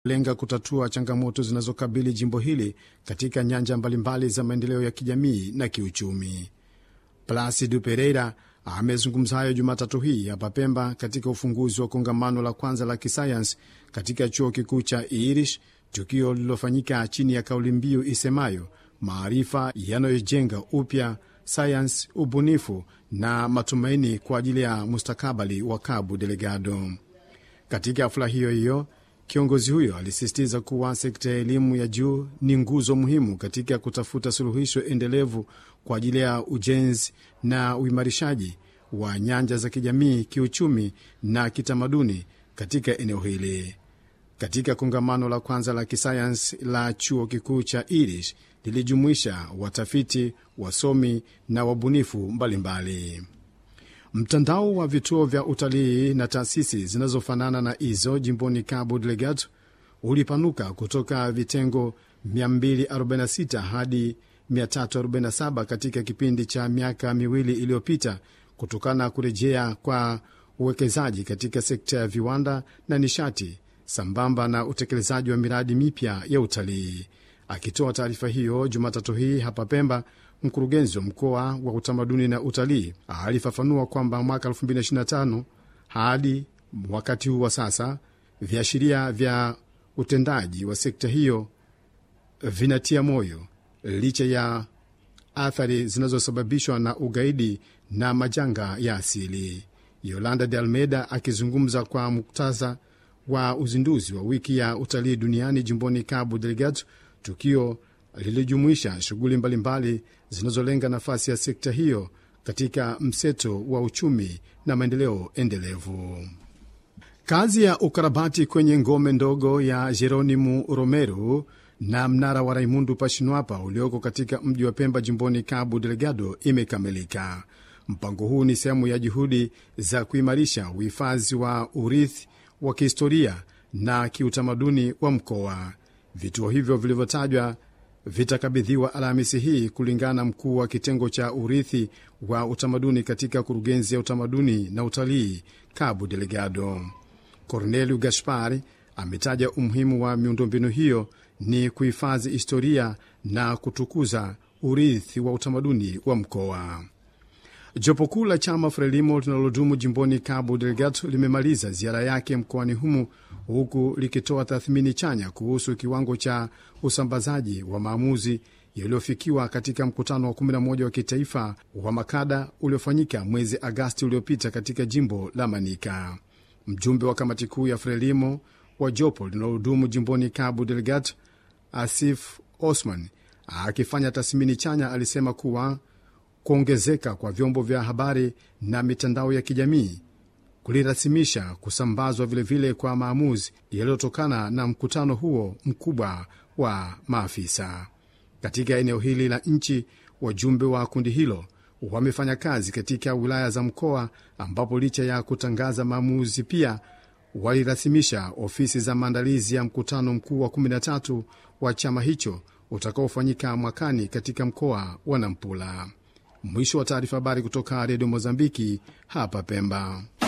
lenga kutatua changamoto zinazokabili jimbo hili katika nyanja mbalimbali za maendeleo ya kijamii na kiuchumi. Placido Pereira amezungumza hayo Jumatatu hii hapa Pemba katika ufunguzi wa kongamano la kwanza la kisayansi katika chuo kikuu cha Irish, tukio lililofanyika chini ya kauli mbiu isemayo maarifa yanayojenga upya sayansi, ubunifu na matumaini kwa ajili ya mustakabali wa Cabo Delgado. Katika hafula hiyo hiyo kiongozi huyo alisisitiza kuwa sekta ya elimu ya juu ni nguzo muhimu katika kutafuta suluhisho endelevu kwa ajili ya ujenzi na uimarishaji wa nyanja za kijamii, kiuchumi na kitamaduni katika eneo hili. Katika kongamano la kwanza la kisayansi la chuo kikuu cha Irish lilijumuisha watafiti, wasomi na wabunifu mbalimbali. Mtandao wa vituo vya utalii na taasisi zinazofanana na hizo jimboni Cabo Delgado ulipanuka kutoka vitengo 246 hadi 347 katika kipindi cha miaka miwili iliyopita kutokana na kurejea kwa uwekezaji katika sekta ya viwanda na nishati sambamba na utekelezaji wa miradi mipya ya utalii. Akitoa taarifa hiyo Jumatatu hii hapa Pemba, mkurugenzi wa mkoa wa utamaduni na utalii alifafanua kwamba mwaka 2025 hadi wakati huu wa sasa viashiria vya utendaji wa sekta hiyo vinatia moyo licha ya athari zinazosababishwa na ugaidi na majanga ya asili. Yolanda de Almeida akizungumza kwa muktadha wa uzinduzi wa wiki ya utalii duniani jimboni Cabo Delgado, tukio lilijumuisha shughuli mbalimbali zinazolenga nafasi ya sekta hiyo katika mseto wa uchumi na maendeleo endelevu. Kazi ya ukarabati kwenye ngome ndogo ya Jeronimu Romero na mnara wa Raimundu Pashinwapa ulioko katika mji wa Pemba jimboni Cabo Delgado imekamilika. Mpango huu ni sehemu ya juhudi za kuimarisha uhifadhi wa urithi wa kihistoria na kiutamaduni wa mkoa. Vituo hivyo vilivyotajwa vitakabidhiwa Alhamisi hii kulingana na mkuu wa kitengo cha urithi wa utamaduni katika kurugenzi ya utamaduni na utalii Cabo Delgado. Cornelio Gaspari ametaja umuhimu wa miundombinu hiyo ni kuhifadhi historia na kutukuza urithi wa utamaduni wa mkoa. Jopo kuu la chama Frelimo linalodumu jimboni Cabo Delgado limemaliza ziara yake mkoani humu huku likitoa tathmini chanya kuhusu kiwango cha usambazaji wa maamuzi yaliyofikiwa katika mkutano wa 11 wa kitaifa wa makada uliofanyika mwezi Agasti uliopita katika jimbo la Manika. Mjumbe wa kamati kuu ya Frelimo wa jopo linalodumu jimboni Cabo Delgado, Asif Osman, akifanya tathmini chanya, alisema kuwa kuongezeka kwa vyombo vya habari na mitandao ya kijamii kulirasimisha kusambazwa vilevile vile kwa maamuzi yaliyotokana na mkutano huo mkubwa wa maafisa katika eneo hili la nchi. Wajumbe wa kundi hilo wamefanya kazi katika wilaya za mkoa, ambapo licha ya kutangaza maamuzi pia walirasimisha ofisi za maandalizi ya mkutano mkuu wa 13 wa chama hicho utakaofanyika mwakani katika mkoa wa Nampula. Mwisho wa taarifa. Habari kutoka redio Mozambiki hapa Pemba.